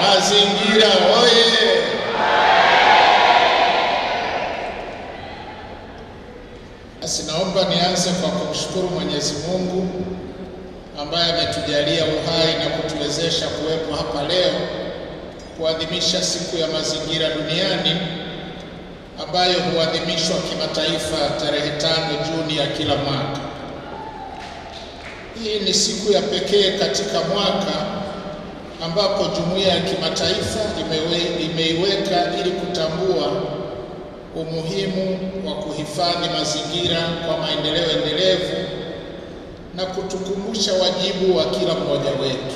Mazingira oye! Basi naomba nianze kwa kumshukuru Mwenyezi Mungu ambaye ametujalia uhai na kutuwezesha kuwepo hapa leo kuadhimisha siku ya mazingira duniani ambayo huadhimishwa kimataifa tarehe tano Juni ya kila mwaka. Hii ni siku ya pekee katika mwaka ambapo jumuiya ya kimataifa imewe, imeiweka ili kutambua umuhimu wa kuhifadhi mazingira kwa maendeleo endelevu na kutukumbusha wajibu wa kila mmoja wetu.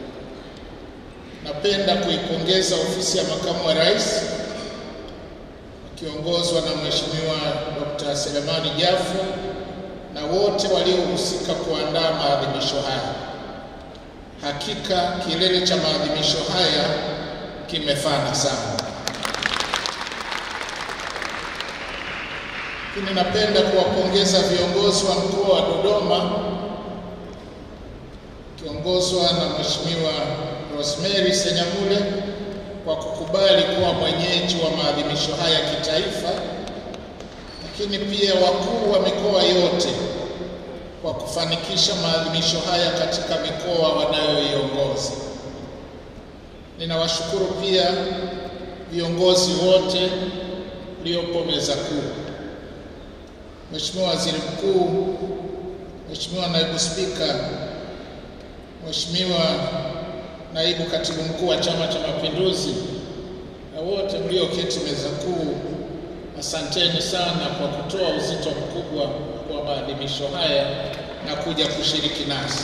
Napenda kuipongeza ofisi ya makamu wa rais wakiongozwa na Mheshimiwa Dr. Selemani Jafo na wote waliohusika kuandaa maadhimisho haya. Hakika kilele cha maadhimisho haya kimefana sana. Lakini napenda kuwapongeza viongozi wa mkoa wa Dodoma kiongozwa na Mheshimiwa Rosemary Senyamule kwa kukubali kuwa mwenyeji wa maadhimisho haya kitaifa, lakini pia wakuu wa mikoa yote kwa kufanikisha maadhimisho haya katika mikoa wanayoiongoza. Ninawashukuru pia viongozi wote mliopo meza kuu, Mheshimiwa Waziri Mkuu, Mheshimiwa Naibu Spika, Mheshimiwa Naibu Katibu Mkuu wa Chama cha Mapinduzi na wote mlioketi meza kuu, asanteni sana kwa kutoa uzito mkubwa wa maadhimisho haya na kuja kushiriki nasi.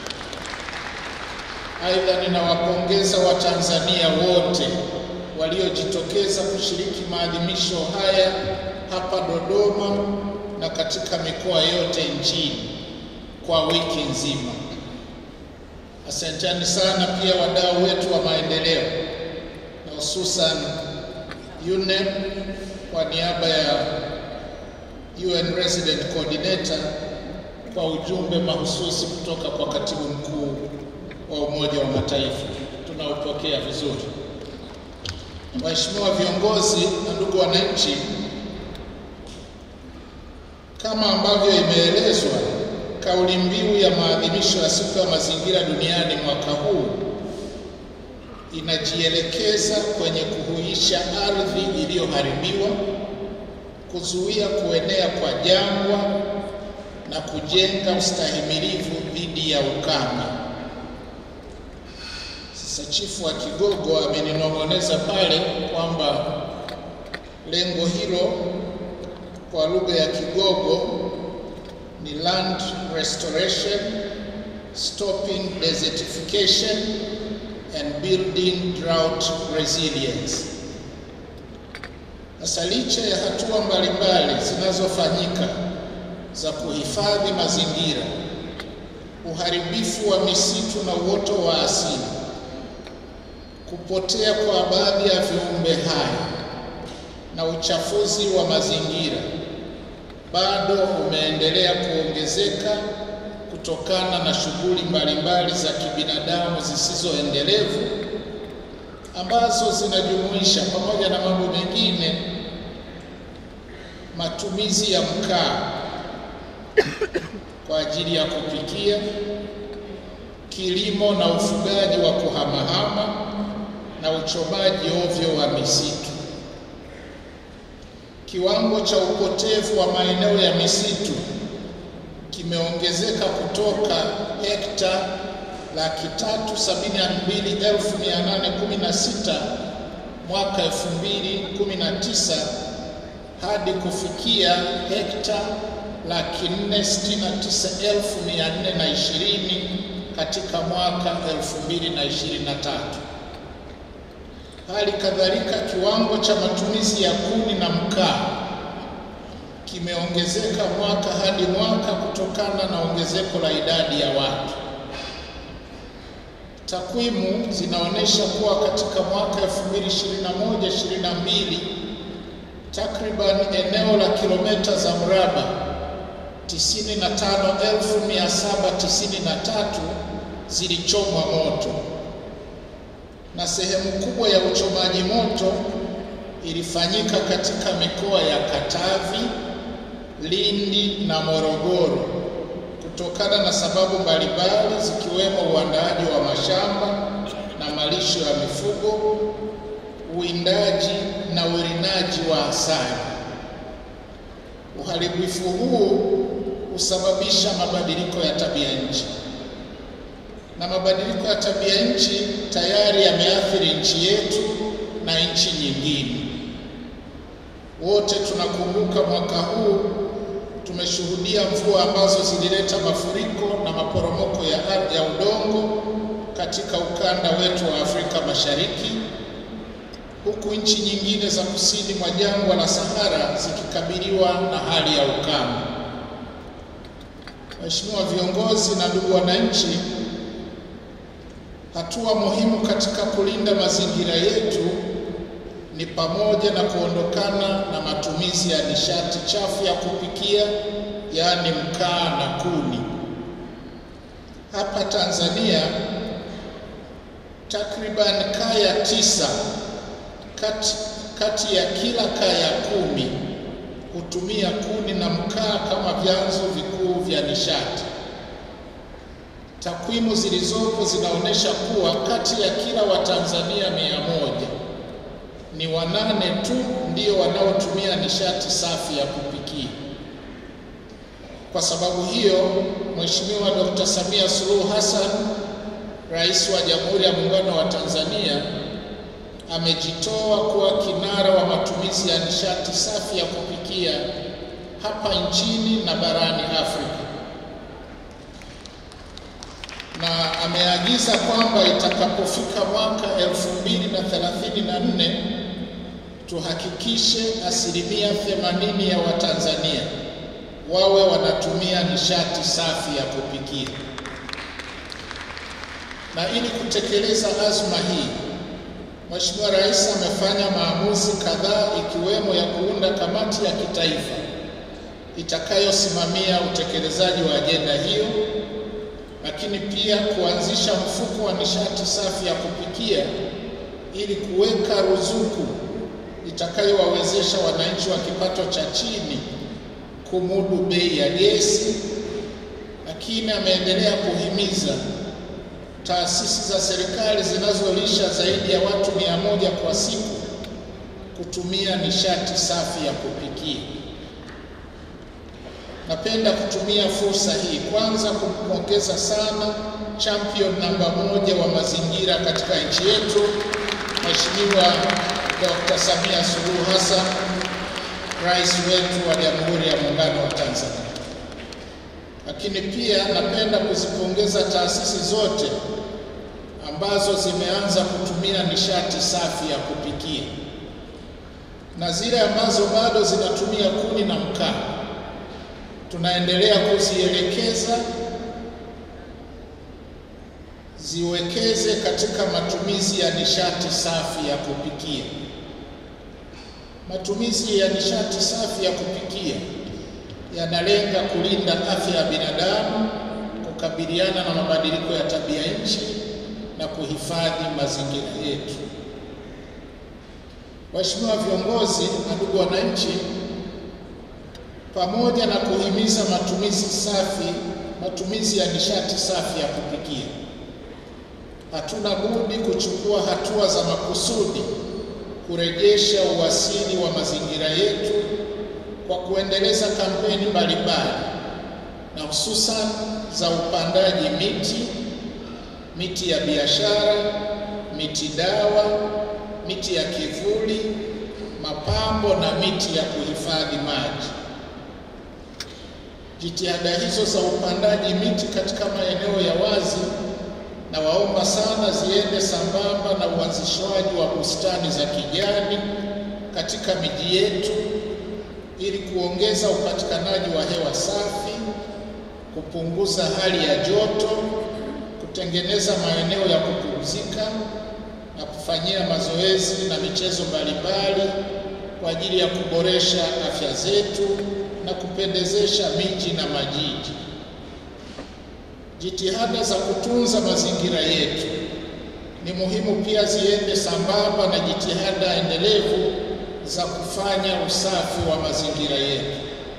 Aidha, ninawapongeza Watanzania wote waliojitokeza kushiriki maadhimisho haya hapa Dodoma na katika mikoa yote nchini kwa wiki nzima. Asanteni sana pia wadau wetu wa maendeleo na hususan UNEP kwa niaba ya UN Resident Coordinator kwa ujumbe mahususi kutoka kwa Katibu Mkuu wa Umoja wa Mataifa. Tunaupokea vizuri. Waheshimiwa viongozi na ndugu wananchi, kama ambavyo imeelezwa kauli mbiu ya maadhimisho ya siku ya mazingira duniani mwaka huu inajielekeza kwenye kuhuisha ardhi iliyoharibiwa, kuzuia kuenea kwa jangwa na kujenga ustahimilivu dhidi ya ukame. Sasa chifu wa Kigogo ameninong'oneza pale kwamba lengo hilo kwa lugha ya Kigogo ni land restoration, stopping desertification and building drought resilience. Sasa licha ya hatua mbalimbali zinazofanyika za kuhifadhi mazingira, uharibifu wa misitu na uoto wa asili, kupotea kwa baadhi ya viumbe hai na uchafuzi wa mazingira bado umeendelea kuongezeka kutokana na shughuli mbalimbali za kibinadamu zisizoendelevu ambazo zinajumuisha pamoja na mambo mengine matumizi ya mkaa kwa ajili ya kupikia, kilimo na ufugaji wa kuhamahama na uchomaji ovyo wa misitu. Kiwango cha upotevu wa maeneo ya misitu kimeongezeka kutoka hekta laki tatu sabini na mbili elfu mia nane kumi na sita mwaka elfu mbili kumi na tisa hadi kufikia hekta laki nne sitini na tisa elfu mia nne na ishirini katika mwaka elfu mbili na ishirini na tatu. Hali kadhalika kiwango cha matumizi ya kuni na mkaa kimeongezeka mwaka hadi mwaka kutokana na ongezeko la idadi ya watu. Takwimu zinaonyesha kuwa katika mwaka 2021-2022 takriban eneo la kilomita za mraba 95,793 zilichomwa moto na sehemu kubwa ya uchomaji moto ilifanyika katika mikoa ya Katavi, Lindi na Morogoro kutokana na sababu mbalimbali zikiwemo uandaaji wa mashamba na malisho ya mifugo, uwindaji na urinaji wa asali. Uharibifu huu husababisha mabadiliko ya tabia nchi, na mabadiliko ya tabia nchi tayari yameathiri nchi yetu na nchi nyingine. Wote tunakumbuka mwaka huu tumeshuhudia mvua ambazo zilileta mafuriko na maporomoko ya ardhi ya udongo katika ukanda wetu wa Afrika Mashariki, huku nchi nyingine za kusini mwa jangwa la Sahara zikikabiliwa na hali ya ukame. Waheshimiwa viongozi na ndugu wananchi, hatua muhimu katika kulinda mazingira yetu ni pamoja na kuondokana na matumizi ya nishati chafu ya kupikia, yaani mkaa na kuni. Hapa Tanzania takriban kaya tisa kati, kati ya kila kaya kumi hutumia kuni na mkaa kama vyanzo vikuu vya nishati. Takwimu zilizopo zinaonyesha kuwa kati ya kila Watanzania mia moja ni wanane tu ndio wanaotumia nishati safi ya kupikia. Kwa sababu hiyo, Mheshimiwa Dkt. Samia Suluhu Hassan, Rais wa Jamhuri ya Muungano wa Tanzania, amejitoa kuwa kinara wa matumizi ya nishati safi ya kupikia hapa nchini na barani Afrika, na ameagiza kwamba itakapofika mwaka 2034 tuhakikishe asilimia 80 ya Watanzania wawe wanatumia nishati safi ya kupikia. Na ili kutekeleza azma hii, Mheshimiwa Rais amefanya maamuzi kadhaa ikiwemo ya kuunda kamati ya kitaifa itakayosimamia utekelezaji wa ajenda hiyo, lakini pia kuanzisha mfuko wa nishati safi ya kupikia ili kuweka ruzuku itakayowawezesha wananchi wa kipato cha chini kumudu bei ya gesi. Lakini ameendelea kuhimiza taasisi za serikali zinazolisha zaidi ya watu mia moja kwa siku kutumia nishati safi ya kupikia. Napenda kutumia fursa hii kwanza kumpongeza sana champion namba moja wa mazingira katika nchi yetu Mheshimiwa Dr. Samia Suluhu Hassan, rais wetu wa Jamhuri ya Muungano wa Tanzania. Lakini pia napenda kuzipongeza taasisi zote ambazo zimeanza kutumia nishati safi ya kupikia na zile ambazo bado zinatumia kuni na mkaa, tunaendelea kuzielekeza ziwekeze katika matumizi ya nishati safi ya kupikia. Matumizi ya nishati safi ya kupikia yanalenga kulinda afya ya binadamu, kukabiliana na mabadiliko ya tabia nchi na kuhifadhi mazingira yetu. Waheshimiwa viongozi na ndugu wananchi, pamoja na kuhimiza matumizi safi, matumizi ya nishati safi ya kupikia, hatuna budi kuchukua hatua za makusudi kurejesha uasili wa mazingira yetu kwa kuendeleza kampeni mbalimbali na hususan za upandaji miti, miti ya biashara, miti dawa, miti ya kivuli, mapambo na miti ya kuhifadhi maji. Jitihada hizo za upandaji miti katika maeneo ya wazi na waomba sana ziende sambamba na uanzishwaji wa bustani za kijani katika miji yetu ili kuongeza upatikanaji wa hewa safi, kupunguza hali ya joto, kutengeneza maeneo ya kupumzika na kufanyia mazoezi na michezo mbalimbali kwa ajili ya kuboresha afya zetu na kupendezesha miji na majiji. Jitihada za kutunza mazingira yetu ni muhimu pia ziende sambamba na jitihada endelevu za kufanya usafi wa mazingira yetu.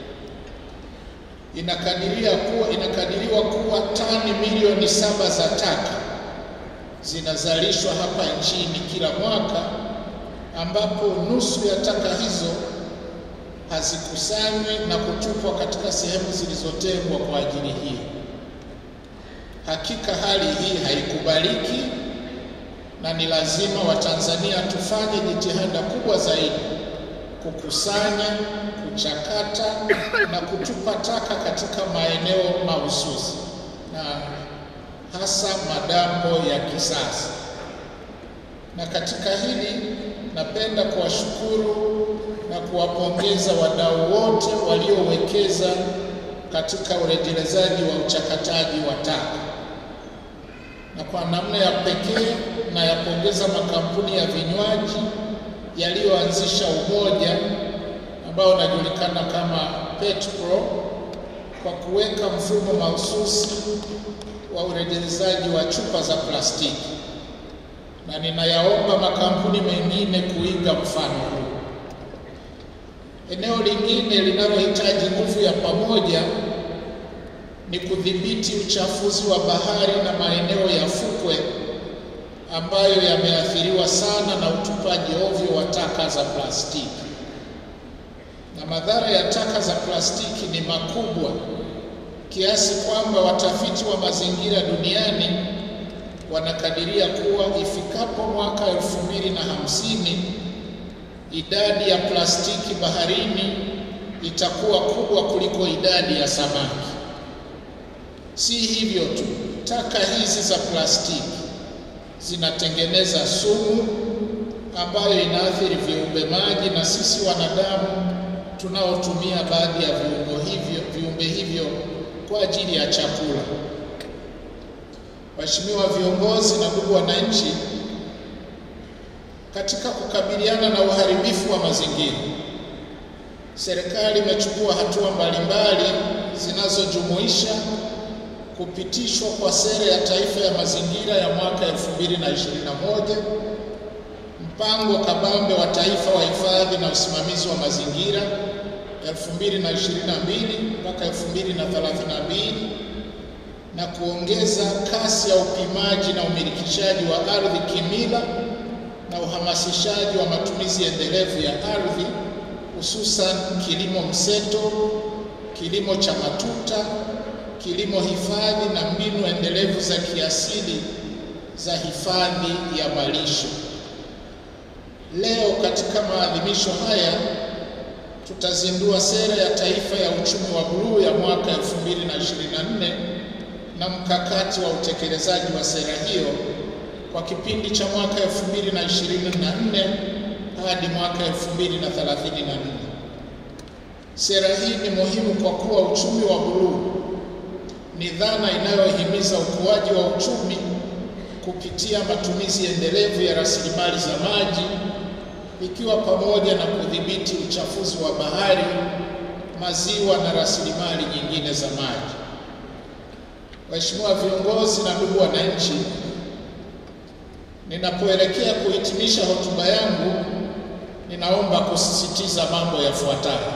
Inakadiria kuwa, inakadiriwa kuwa tani milioni saba za taka zinazalishwa hapa nchini kila mwaka, ambapo nusu ya taka hizo hazikusanywi na kutupwa katika sehemu zilizotengwa kwa ajili hii. Hakika hali hii haikubaliki na ni lazima Watanzania tufanye jitihada kubwa zaidi kukusanya, kuchakata na kutupa taka katika maeneo mahususi na hasa madampo ya kisasa. Na katika hili napenda kuwashukuru na kuwapongeza wadau wote waliowekeza katika urejelezaji wa uchakataji wa taka, na kwa namna ya pekee nayapongeza makampuni ya vinywaji yaliyoanzisha umoja ambao unajulikana kama PetPro kwa kuweka mfumo mahususi wa urejelezaji wa chupa za plastiki, na ninayaomba makampuni mengine kuiga mfano huu. Eneo lingine linalohitaji nguvu ya pamoja ni kudhibiti uchafuzi wa bahari na maeneo ya fukwe ambayo yameathiriwa sana na utupaji ovyo wa taka za plastiki. Na madhara ya taka za plastiki ni makubwa kiasi kwamba watafiti wa mazingira duniani wanakadiria kuwa ifikapo mwaka elfu mbili na hamsini idadi ya plastiki baharini itakuwa kubwa kuliko idadi ya samaki. Si hivyo tu, taka hizi za plastiki zinatengeneza sumu ambayo inaathiri viumbe maji na sisi wanadamu tunaotumia baadhi ya viungo hivyo, viumbe hivyo kwa ajili ya chakula. Waheshimiwa viongozi na ndugu wananchi, katika kukabiliana na uharibifu wa mazingira, serikali imechukua hatua mbalimbali zinazojumuisha kupitishwa kwa sera ya taifa ya mazingira ya mwaka 2021, mpango kabambe wa taifa wa hifadhi na usimamizi wa mazingira 2022 mpaka 2032 na kuongeza kasi ya upimaji na umilikishaji wa ardhi kimila na uhamasishaji wa matumizi endelevu ya ardhi hususan kilimo mseto, kilimo cha matuta, kilimo hifadhi na mbinu endelevu za kiasili za hifadhi ya malisho. Leo katika maadhimisho haya tutazindua sera ya taifa ya uchumi wa buluu ya mwaka 2024 na mkakati wa utekelezaji wa sera hiyo kwa kipindi cha mwaka 2024 hadi mwaka 2034. Sera hii ni muhimu kwa kuwa uchumi wa buluu ni dhana inayohimiza ukuaji wa uchumi kupitia matumizi endelevu ya rasilimali za maji ikiwa pamoja na kudhibiti uchafuzi wa bahari, maziwa na rasilimali nyingine za maji. Waheshimiwa viongozi na ndugu wananchi, ninapoelekea kuhitimisha hotuba yangu, ninaomba kusisitiza mambo yafuatayo.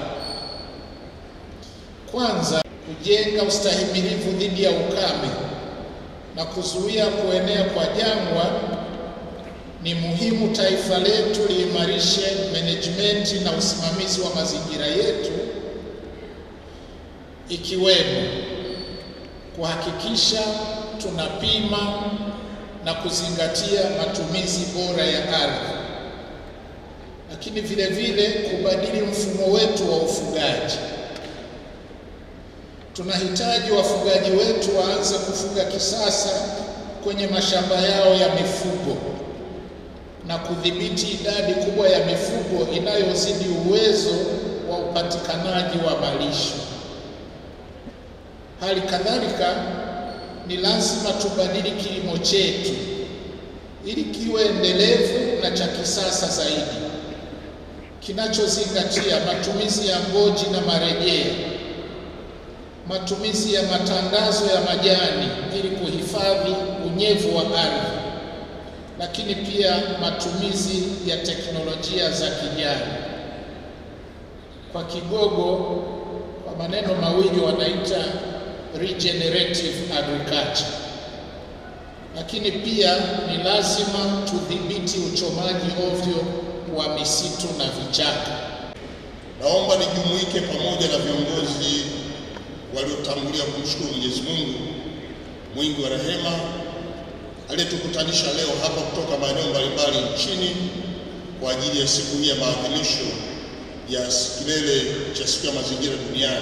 Kwanza, kujenga ustahimilivu dhidi ya ukame na kuzuia kuenea kwa jangwa ni muhimu taifa letu liimarishe management na usimamizi wa mazingira yetu ikiwemo kuhakikisha tunapima na kuzingatia matumizi bora ya ardhi, lakini vile vile kubadili mfumo wetu wa ufugaji. Tunahitaji wafugaji wetu waanze kufuga kisasa kwenye mashamba yao ya mifugo na kudhibiti idadi kubwa ya mifugo inayozidi uwezo wa upatikanaji wa malisho. Hali kadhalika ni lazima tubadili kilimo chetu ili kiwe endelevu na cha kisasa zaidi, kinachozingatia matumizi ya mboji na marejeo, matumizi ya matandazo ya majani ili kuhifadhi unyevu wa ardhi, lakini pia matumizi ya teknolojia za kijani. Kwa Kigogo, kwa maneno mawili wanaita regenerative agriculture. Lakini pia ni lazima tudhibiti uchomaji ovyo wa misitu na vichaka. Naomba nijumuike pamoja na viongozi waliotangulia kumshukuru Mwenyezi Mungu mwingi wa rehema aliyetukutanisha leo hapa kutoka maeneo mbalimbali nchini kwa ajili ya siku hii ya maadhimisho ya kilele cha siku ya mazingira duniani.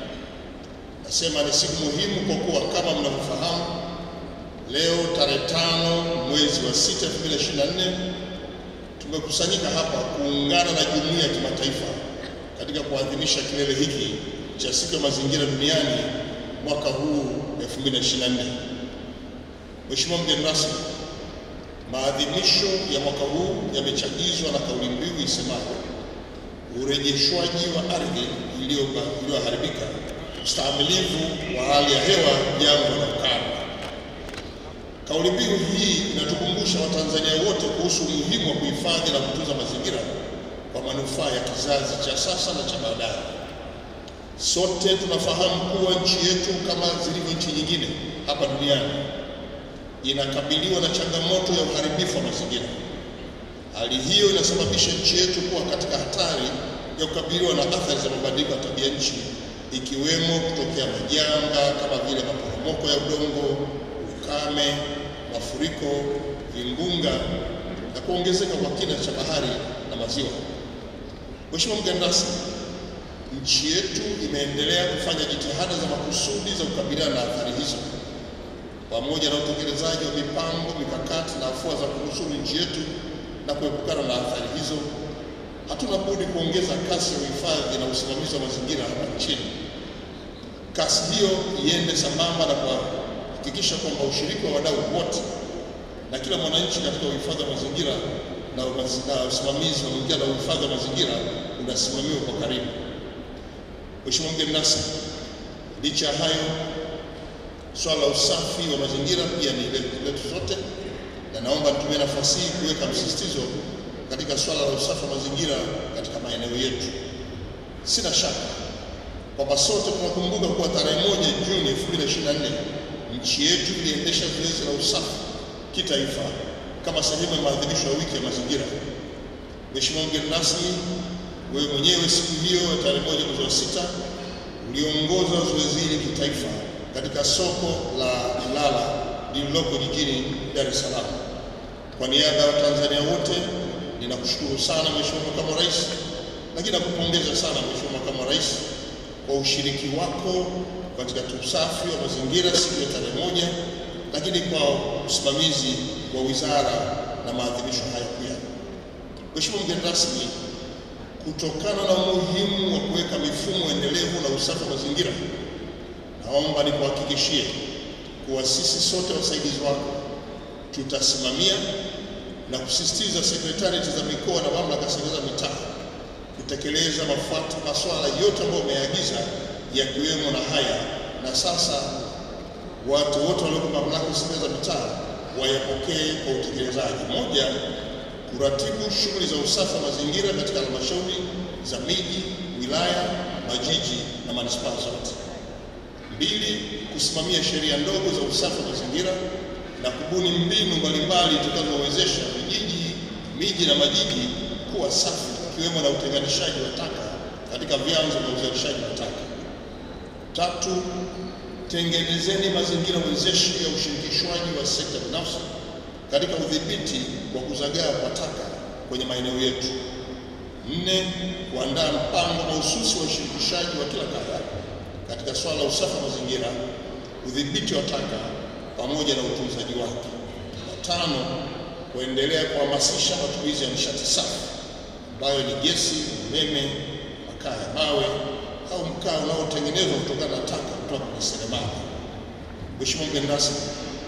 Nasema ni siku muhimu kwa kuwa kama mnavyofahamu, leo tarehe tano mwezi wa sita 2024 tumekusanyika hapa kuungana na jumuiya ya kimataifa katika kuadhimisha kilele hiki cha siku ya mazingira duniani mwaka huu 2024. Mheshimiwa mgeni rasmi, maadhimisho ya mwaka huu yamechagizwa na kauli mbiu isemayo urejeshwaji wa ardhi iliyoharibika, ustahimilivu wa hali ya hewa, jangwa na ukame. Kauli mbiu hii inatukumbusha Watanzania wote kuhusu umuhimu wa kuhifadhi na kutunza mazingira kwa manufaa ya kizazi cha sasa na cha baadaye. Sote tunafahamu kuwa nchi yetu kama zilivyo nchi nyingine hapa duniani inakabiliwa na changamoto ya uharibifu wa mazingira. Hali hiyo inasababisha nchi yetu kuwa katika hatari ya kukabiliwa na athari za mabadiliko ya tabia nchi, ikiwemo kutokea majanga kama vile maporomoko ya udongo, ukame, mafuriko, vimbunga na kuongezeka kwa kina cha bahari na maziwa. Mheshimiwa mgeni rasmi, nchi yetu imeendelea kufanya jitihada za makusudi za kukabiliana na athari hizo pamoja na utekelezaji wa mipango mikakati na afua za kunusuru nchi yetu na kuepukana na athari hizo, hatuna budi kuongeza kasi ya uhifadhi na usimamizi wa mazingira hapa nchini. Kasi hiyo iende sambamba na kuhakikisha kwamba ushiriki wa wadau wote na kila mwananchi katika uhifadhi wa mazingira na usimamizi wa mazingira na uhifadhi wa mazingira unasimamiwa kwa karibu. Mheshimiwa mgeni rasmi, licha ya hayo swala la usafi wa mazingira pia ni letu sote, na naomba nitumie nafasi hii kuweka msisitizo katika swala la usafi wa mazingira katika maeneo yetu. Sina shaka kwamba sote tunakumbuka kuwa tarehe moja Juni 2024 nchi yetu iliendesha zoezi la usafi kitaifa kama sehemu ya maadhimisho ya wiki ya mazingira. Mheshimiwa mgeni rasmi, wewe mwenyewe siku hiyo ya tarehe moja mwezi wa sita uliongoza zoezi hili kitaifa katika soko la Ilala lililoko jijini Dar es Salaam. Kwa niaba ya Watanzania wote ninakushukuru sana Mheshimiwa Makamu wa Rais, lakini nakupongeza sana Mheshimiwa Makamu wa Rais kwa ushiriki wako katika usafi wa mazingira siku ya tarehe moja, lakini kwa usimamizi wa wizara na maadhimisho haya pia. Mheshimiwa mgeni rasmi, kutokana na umuhimu wa kuweka mifumo endelevu na usafi wa mazingira naomba nikuhakikishie kuwa sisi sote wasaidizi wako tutasimamia na kusisitiza sekretarieti za mikoa na mamlaka za mitaa kutekeleza mafuata masuala yote ambayo umeagiza yakiwemo na haya, na sasa watu wote walioko mamlaka za mitaa wayapokee kwa utekelezaji. Moja, kuratibu shughuli za usafi wa mazingira katika halmashauri za miji, wilaya, majiji na manispaa zote. Mbili, kusimamia sheria ndogo za usafi wa mazingira na kubuni mbinu mbalimbali zitakazowezesha vijiji, miji na majiji kuwa safi, ikiwemo na utenganishaji wa taka katika vyanzo vya uzalishaji wa taka. Tatu, tengenezeni mazingira wezeshi ya ushirikishwaji wa sekta binafsi katika udhibiti wa kuzagaa kwa taka kwenye maeneo yetu. Nne, kuandaa mpango mahususi wa ushirikishaji wa kila kaya katika swala la usafi wa mazingira, udhibiti wa taka pamoja na utunzaji wake. Na tano, kuendelea kuhamasisha matumizi ya nishati safi ambayo ni gesi, umeme, makaa ya mawe au mkaa unaotengenezwa kutokana na taka kutoka kwenye seremala. Mheshimiwa mgeni rasmi,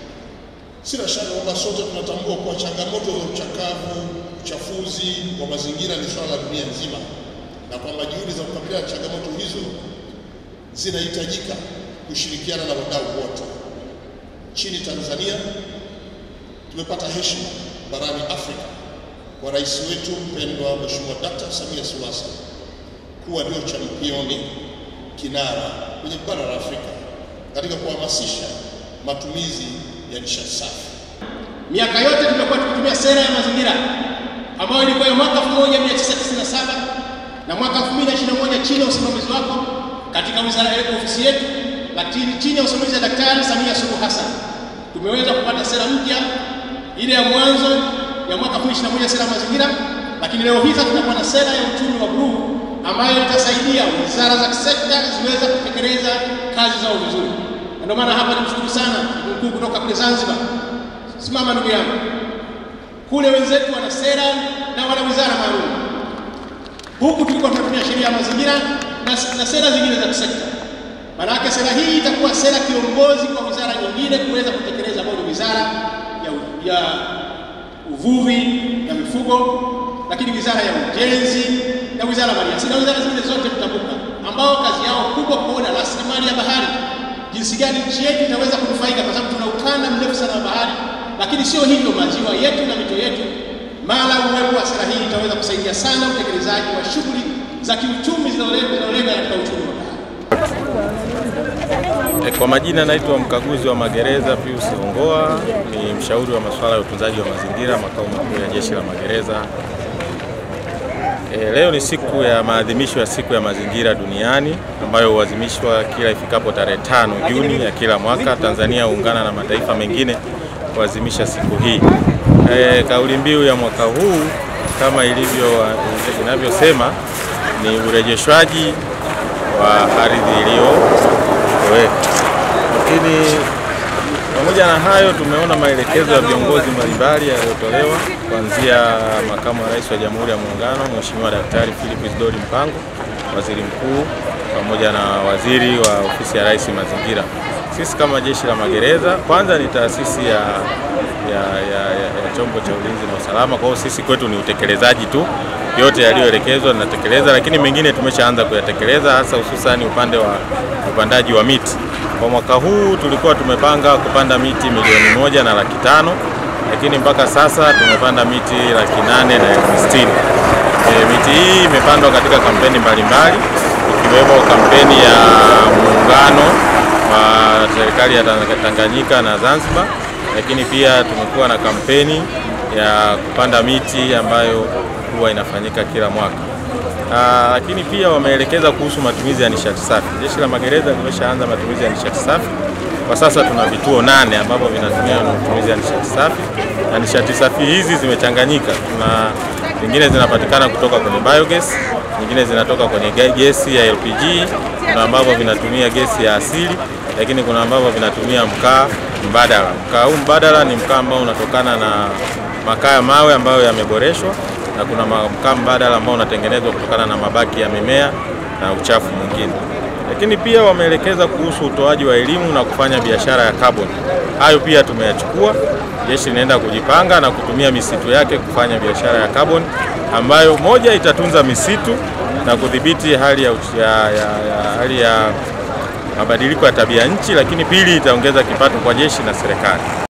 sina shaka kwamba sote tunatambua kuwa changamoto za uchakavu, uchafuzi wa mazingira ni swala la dunia nzima na kwamba juhudi za kukabiliana na changamoto hizo zinahitajika kushirikiana na wadau wote. Nchini Tanzania tumepata heshima barani Afrika kwa rais wetu mpendwa Mheshimiwa Dkt. Samia Suluhu Hassan kuwa ndio championi kinara kwenye bara la Afrika katika kuhamasisha matumizi ya nishati safi. Miaka yote tumekuwa tukitumia sera ya mazingira ambayo ilikuwa ya mwaka 1997 na mwaka 2021 chini ya usimamizi wako katika wizara yetu, ofisi yetu, lakini chini ya usimamizi wa Daktari Samia Suluhu Hassan tumeweza kupata sera mpya ile ya mwanzo ya mwaka 2021 sera ya mazingira, lakini leo hii sasa tunakuwa na sera ya uchumi wa bluu ambayo itasaidia wizara za sekta ziweze kutekeleza kazi zao vizuri. Ndio maana hapa nimshukuru sana mkuu kutoka kule Zanzibar. Simama ndugu yangu, kule wenzetu wana sera na wana wizara maalum, huku tulikuwa tunatumia sheria ya mazingira na, na sera zingine za kisekta. Maanake sera hii itakuwa sera kiongozi kwa wizara nyingine kuweza kutekeleza, ambayo ni wizara ya, ya uvuvi na mifugo, lakini wizara ya ujenzi na wizara ya maliasili na wizara zingine zote mtambuka, ambao kazi yao kubwa kuona rasilimali ya bahari jinsi gani nchi yetu itaweza kunufaika, kwa sababu tuna ukanda mrefu sana wa bahari. Lakini sio hivyo, maziwa yetu na mito yetu, mara uwepo wa sera hii itaweza kusaidia sana utekelezaji wa shughuli za kiuchumi zinazolenga katika uchumi wa bahari. E, kwa majina naitwa mkaguzi wa magereza Pius Ongoa, ni mshauri wa masuala ya utunzaji wa mazingira makao makuu ya Jeshi la Magereza. E, leo ni siku ya maadhimisho ya siku ya mazingira duniani ambayo huadhimishwa kila ifikapo tarehe tano Juni ya kila mwaka. Tanzania huungana na mataifa mengine kuadhimisha siku hii. E, kauli mbiu ya mwaka huu kama ilivyo inavyosema ni urejeshwaji wa ardhi iliyotoweka. Lakini pamoja na hayo, tumeona maelekezo ya viongozi mbalimbali yaliyotolewa kuanzia makamu wa rais wa Jamhuri ya Muungano Mheshimiwa Daktari Philip Isdori Mpango, waziri mkuu, pamoja na waziri wa ofisi ya rais mazingira. Sisi kama Jeshi la Magereza, kwanza ni taasisi ya, ya, ya, ya, ya chombo cha ulinzi na usalama. Kwa hiyo sisi kwetu ni utekelezaji tu, yote yaliyoelekezwa tunatekeleza, lakini mengine tumeshaanza kuyatekeleza, hasa hususani upande wa upandaji wa miti. Kwa mwaka huu tulikuwa tumepanga kupanda miti milioni moja na laki tano lakini mpaka sasa tumepanda miti laki nane na elfu sitini. E, miti hii imepandwa katika kampeni mbalimbali ikiwemo kampeni ya muungano wa serikali ya Tanganyika na Zanzibar, lakini pia tumekuwa na kampeni ya kupanda miti ambayo huwa inafanyika kila mwaka. Aa, lakini pia wameelekeza kuhusu matumizi ya nishati safi. Jeshi la Magereza limeshaanza matumizi ya nishati safi. Kwa sasa tuna vituo nane ambavyo vinatumia matumizi ya nishati safi, na nishati safi hizi zimechanganyika. Kuna zingine zinapatikana kutoka kwenye biogas, nyingine zinatoka kwenye gesi ya LPG, kuna ambavyo vinatumia gesi ya asili, lakini kuna ambavyo vinatumia mkaa mbadala. Mkaa huu mbadala ni mkaa ambao unatokana na makaa ya mawe ambayo yameboreshwa na kuna mkaa mbadala ambao unatengenezwa kutokana na mabaki ya mimea na uchafu mwingine. Lakini pia wameelekeza kuhusu utoaji wa elimu na kufanya biashara ya carbon. Hayo pia tumeyachukua. Jeshi linaenda kujipanga na kutumia misitu yake kufanya biashara ya carbon ambayo moja itatunza misitu na kudhibiti hali ya, ya, ya, ya, hali ya mabadiliko ya tabia nchi, lakini pili itaongeza kipato kwa jeshi na serikali.